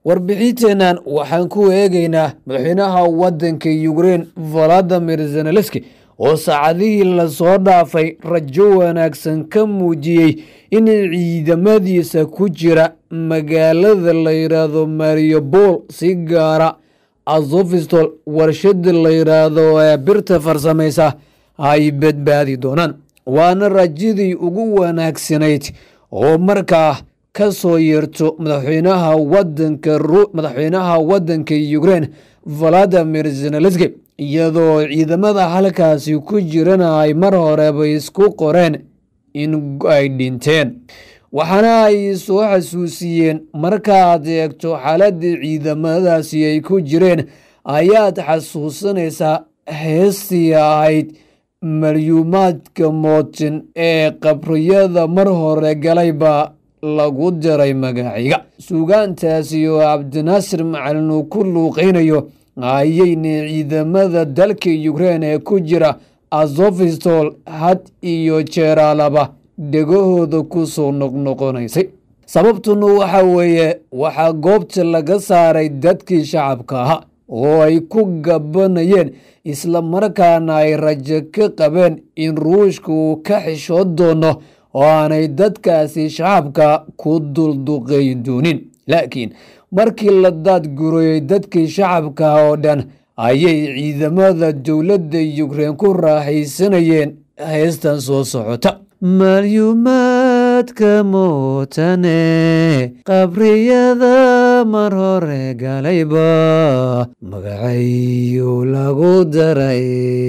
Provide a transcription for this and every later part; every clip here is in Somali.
warbixinteennan waxaan ku eegaynaa madaxweynaha waddanka yukrein valadimir zenelenski oo saacadihii lasoo dhaafay rajo wanaagsan ka muujiyey in ciidamadiisa ku jira magaalada la yidhaahdo mariobol si gaara azofistol warshada la yidhaahdo ee birta farsamaysa ay badbaadi doonaan waana rajadii ugu wanaagsanayd oo markaa ka soo yeerto madaxweynaha wadanka madaxweynaha waddanka yukrein valadimir zenelenski iyadoo ciidamada halkaasi ku jirana ay mar horeba isku qoreen in ay dhinteen waxaana ay soo xasuusiyeen markaaad eegto xaaladii ciidamadaasi ay ku jireen ayaad xasuusanaysaa heestii ahayd malyuumaadka mootin ee qabriyada mar hore galay baa lagu diray magacayga suugaantaasi oo cabdinaasir macalin uu ku luuqaynayo ayayna ciidamada dalka yukrein ee ku jira azofistol had iyo jeeraalaba dhegahooda ku soo noqnoqonaysay sababtuna waxa weeye waxaa goobta laga saaray dadkii shacabka ahaa oo ay ku gabanayeen isla markaana ay rajo ka qabeen in ruushka uu ka xishood doono oo aanay dadkaasi shacabka ku dulduqeyn doonin laakiin markii la daadgurayey dadkii shacabka oo dhan ayay ciidamada dowladda yukrein ku raaxaysanayeen heestan soo socota malyuumaadka mootane qabriyada mar hore galayba magacayu lagu daray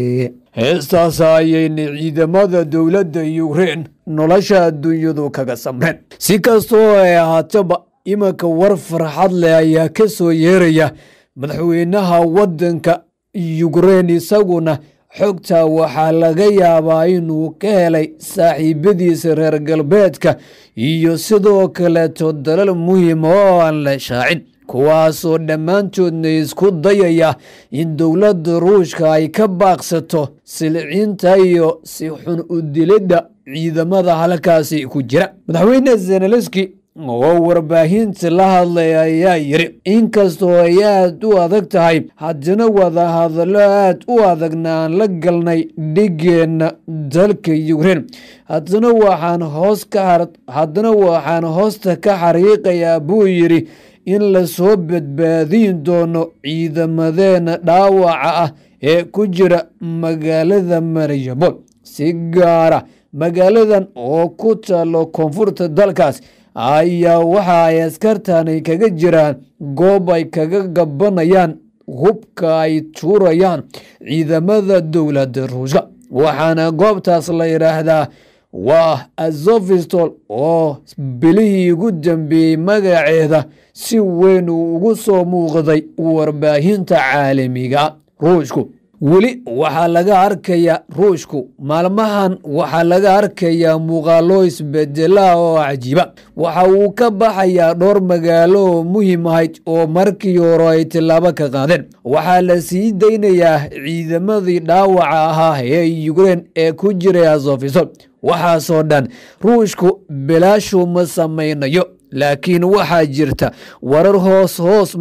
heestaas ayayna ciidamada dowladda yukrein nolosha adduunyadu kaga samreen si kastoo ay ahaataba imanka war farxad leh ayaa ka soo yeeraya madaxweynaha waddanka yukrein isaguna xogta waxaa laga yaabaa inuu ka helay saaxiibadiisa reer galbeedka iyo sidoo kaleeto dalal muhiima oo aan la shaacin kuwaasoo dhammaantoodna isku dayaya in dowladda ruushka ay ka baaqsato silcinta iyo si xun u dilidda ciidamada halkaasi ku jira madaxweyne zenelenski oo warbaahinta la hadlay ayaa yiri inkastoo ay aad u adag tahay haddana wadahadallo aad u adagna aan la galnay dhigeenna dalka yukrein haddana waxaan hoos ka haddana waxaan hoosta ka xariiqayaa buu yidhi in lasoo badbaadiin doono ciidamadeena dhaawaca ah ee ku jira magaalada mariyabol si gaara magaaladan oo ku taalo koonfurta dalkaas ayaa waxa ay askartani kaga jiraan goob ay kaga gabanayaan hubka ay tuurayaan ciidamada dowladda ruushka waxaana goobtaas la yidhaahdaa waa azofistol oo bilihii ugu dambeeyey magaceeda si weyn uu ugu soo muuqday warbaahinta caalamiga ruushku weli waxaa laga arkayaa ruushku maalmahan waxaa laga arkayaa muuqaalo isbedela oo cajiiba waxa uu ka baxayaa dhowr magaalo oo muhiim ahayd oo markii hore ay tillaabo ka qaadeen waxaa la sii daynayaa ciidamadii dhaawaca ahaa ee yukrein ee ku jiray azofisol waxaasoo dhan ruushku bilaashu ma samaynayo laakiin waxaa jirta warar hoos hoos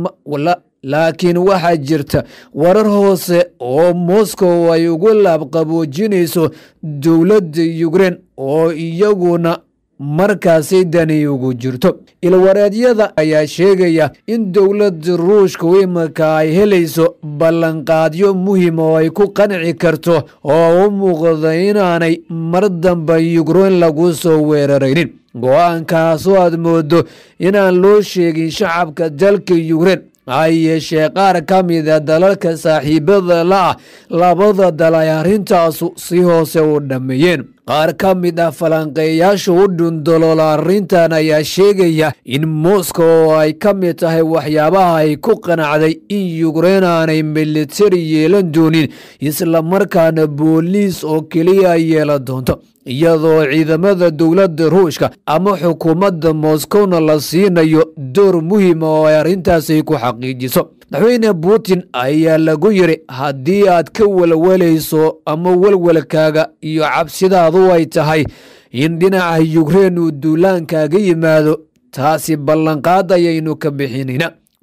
laakiin waxaa jirta warar hoose oo moscow ay ugu laabqaboojinayso dowladda yukrein oo iyaguna markaasi dani ugu jirto ilwareedyada ayaa sheegaya in dowladda ruushku iminka ay helayso ballanqaadyo muhiim oo ay ku qanci karto oo u muuqda inaanay mar damba yukrein lagu soo weeraraynin go-aankaasoo aad moodo inaan loo sheegin shacabka dalka yukrein ha yeeshee qaar ka mida dalalka saaxiibada la-ah labada dal ay arrintaasu si hoose u dhammeeyeen qaar ka mid ah falanqeeyaasha u dhundoloola arrintan ayaa sheegaya in moscow oo ay ka mid tahay waxyaabaha ay ku qanacday in yukrein aanay militari yeelan doonin islamarkaana booliis oo keliya ay yeelan doonto iyadoo ciidamada dowladda ruushka ama xukuumadda moskowna la siinayo door muhiima oo ay arrintaasi ku xaqiijiso madaxweyne putin ayaa lagu yiri haddii aad ka welwalayso ama welwelkaaga iyo cabsidaadu ay tahay in dhinaca yukrein uu duulaankaaga yimaado taasi ballanqaad ayaynu ka bixinayna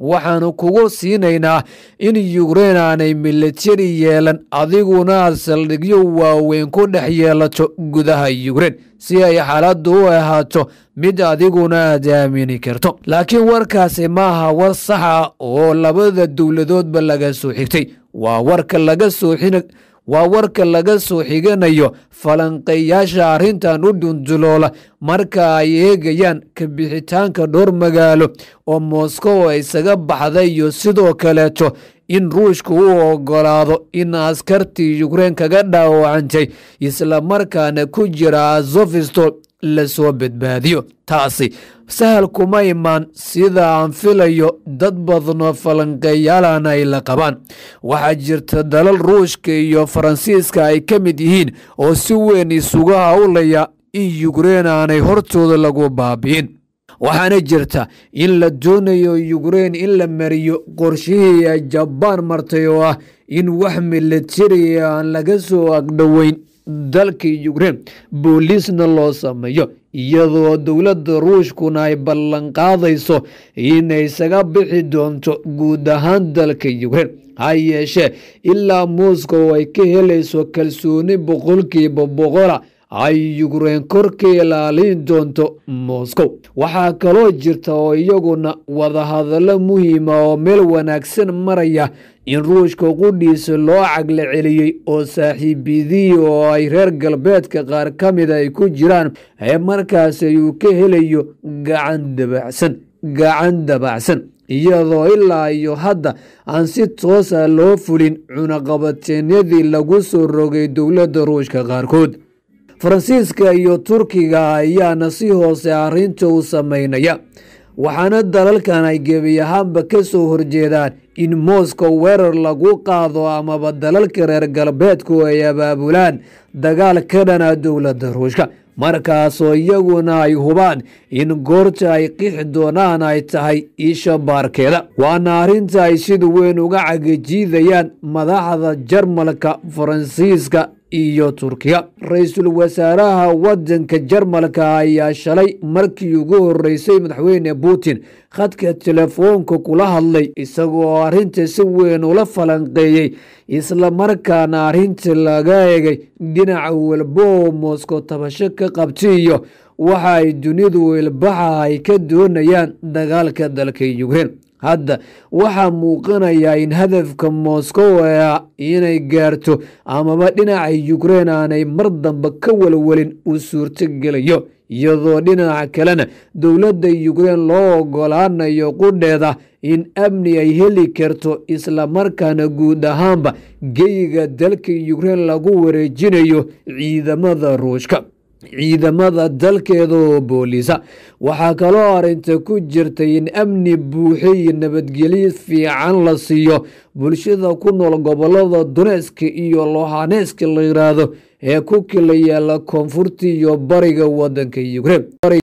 waxaanu kugu siinaynaa in yukrein aanay militari yeelan adiguna aad saldhigyo waaweyn ku dhex yeelato gudaha yukrein si ay xaaladdu u ahaato mid adiguna aad aamini karto laakiin warkaasi maaha war saxa oo labada dowladoodba laga soo xigtay waa warka laga soo waa warka laga soo xiganayo falanqeeyaasha arrintan u dhunduloola marka ay eegayaan ka bixitaanka dhowr magaalo oo moskow isaga baxday iyo sidoo kaleeto in ruushka u ogolaado in askartii yukrein kaga dhaawacantay islamarkaana ku jira azofistol lasoo badbaadiyo taasi sahal kuma imaan sida aan filayo dad badnoo falanqeeyaalan ay la qabaan waxaa jirta dalal ruushka iyo faransiiska ay ka mid yihiin oo si weyn isugu howlaya in yukrein aanay hortooda lagu baabi'in waxaana jirta in la doonayo yukrein in la mariyo qorshihii ay jabaan martay oo ah in wax militari aan laga soo agdhoweyn dalka yukrein booliisna loo sameeyo iyadoo dowladda ruushkuna ay ballanqaadayso inay isaga bixi doonto guud ahaan dalka yukrein ha yeeshee ilaa moscow ay ka helayso kalsooni boqolkiiba boqola ay yukrein kor ka ilaalin doonto moscow waxaa kaloo jirta oo iyaguna wadahadallo muhiima oo meel wanaagsan maraya in ruushka qudhiisa loo cagla celiyey oo saaxiibidii oo ay reer galbeedka qaar ka mida ay ku jiraan ee markaas ayuu ka helayo gacan dabacsan gacan dabacsan iyadoo ilaa iyo hadda aan si toosa loo fulin cunaqabateenyadii lagu soo rogay dowladda ruushka qaarkood faransiiska iyo turkiga ayaana si hoose arrinta u sameynaya waxaana dalalkan ay gebi ahaanba ka soo horjeedaan in moscow weerar lagu qaado amaba dalalka reer galbeedku ay abaabulaan dagaal ka dhana dowladda ruushka markaasoo iyaguna ay hubaan in goorta ay qixi doonaan ay tahay isha baarkeeda waana arrinta ay sida weyn uga cagajiidayaan madaxda jarmalka faransiiska iyo turkiya ra-iisul wasaaraha wadanka jarmalka ayaa shalay markii ugu horeysay madaxweyne putin khadka telefoonka kula hadlay isagoo arrinta si weyn ula falanqeeyey islamarkaana arrinta laga egay dhinaca walba oo moscow tabasho ka qabtay iyo waxa ay dunidu ilbaxa ay ka doonayaan dagaalka dalka yukrein hadda waxaa muuqanayaa in hadafka moscow ee inay gaarto amaba dhinaca yukrein aanay mar dambe ka walwalin uu suurtogelayo iyadoo dhinaca kalena dowladda yukrein loo ogolaanayo qudheeda in amni ay heli karto islamarkaana guud ahaanba geyiga dalka yukrein lagu wareejinayo ciidamada ruushka ciidamada dalkeeda oo booliisa waxaa kaloo arrinta ku jirtay in amni buuxe iyo nabadgelyo fiican la siiyo bulshada ku nool gobolada duneeska iyo lohaneeska la yidhaahdo ee ku kala yaala koonfurta iyo bariga wadanka yukrein